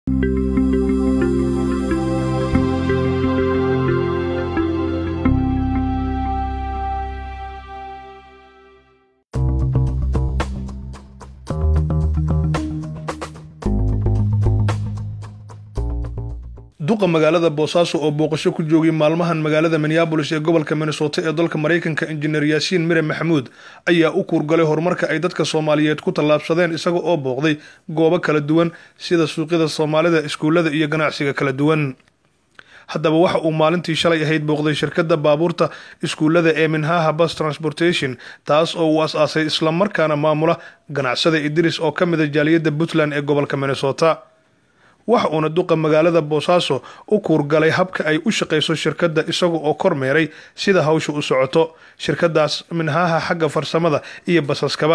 duqa magaalada boosaaso oo booqasho ku joogay maalmahan magaalada minneabolis ee gobolka minnesota ee dalka maraykanka injineer yaasiin mire maxamuud ayaa u kuurgalay horumarka ay dadka soomaaliyeed ku tallaabsadeen isaga oo booqday goobo kala duwan sida suuqyada soomaalida iskuullada iyo ganacsiga kala duwan haddaba waxa uu maalintii shalay ahayd booqday shirkadda baabuurta iskuullada ee minhaha bus transportation taas oo uu as-aasay islamarkaana maamula ganacsada idris oo ka mida jaaliyadda puntland ee gobolka minnesota waxa uuna duqa magaalada boosaaso u kuurgalay habka ay u shaqayso shirkadda isaga oo kormeeray sida hawsha u socoto shirkadaas minhaha xagga farsamada iyo basaskaba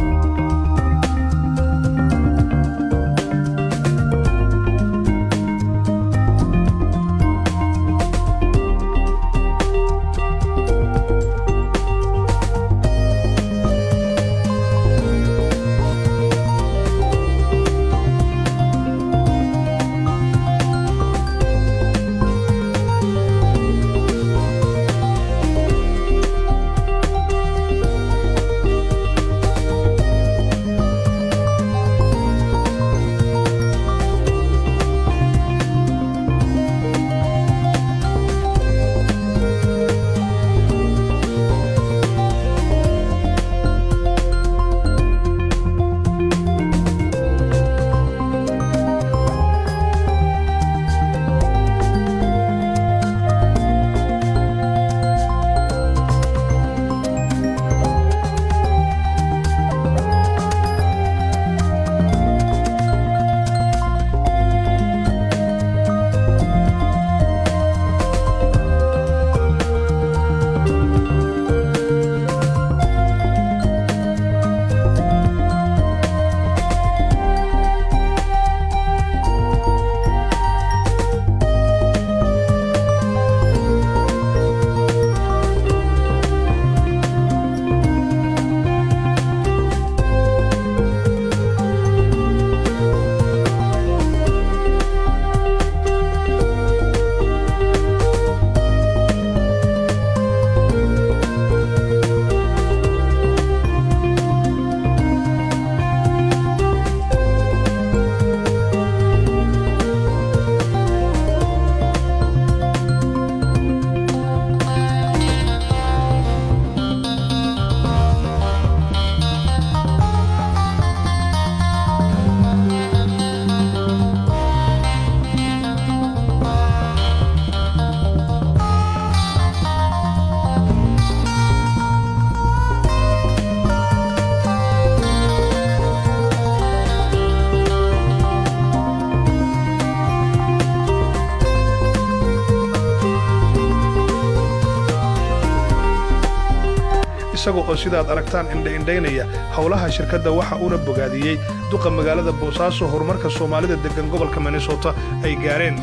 isaga oo sidaad aragtaan indha-indhaynaya howlaha shirkadda waxa uuna bogaadiyey duqa magaalada boosaaso horumarka soomaalida deggan gobolka minnesota ay gaareen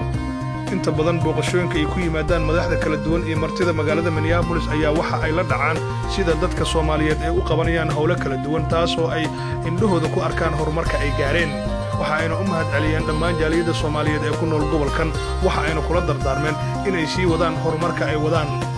inta badan booqashooyinka ay ku yimaadaan madaxda kala duwan iyo martida magaalada minneabolis ayaa waxa ay la dhacaan sida dadka soomaaliyeed ay u qabanayaan howlo kala duwan taas oo ay indhahooda ku arkaan horumarka ay gaareen waxa ayna u mahad celiyeen dhammaan jaaliyadda soomaaliyeed ee ku nool gobolkan waxa ayna kula dardaarmeen inay sii wadaan horumarka ay wadaan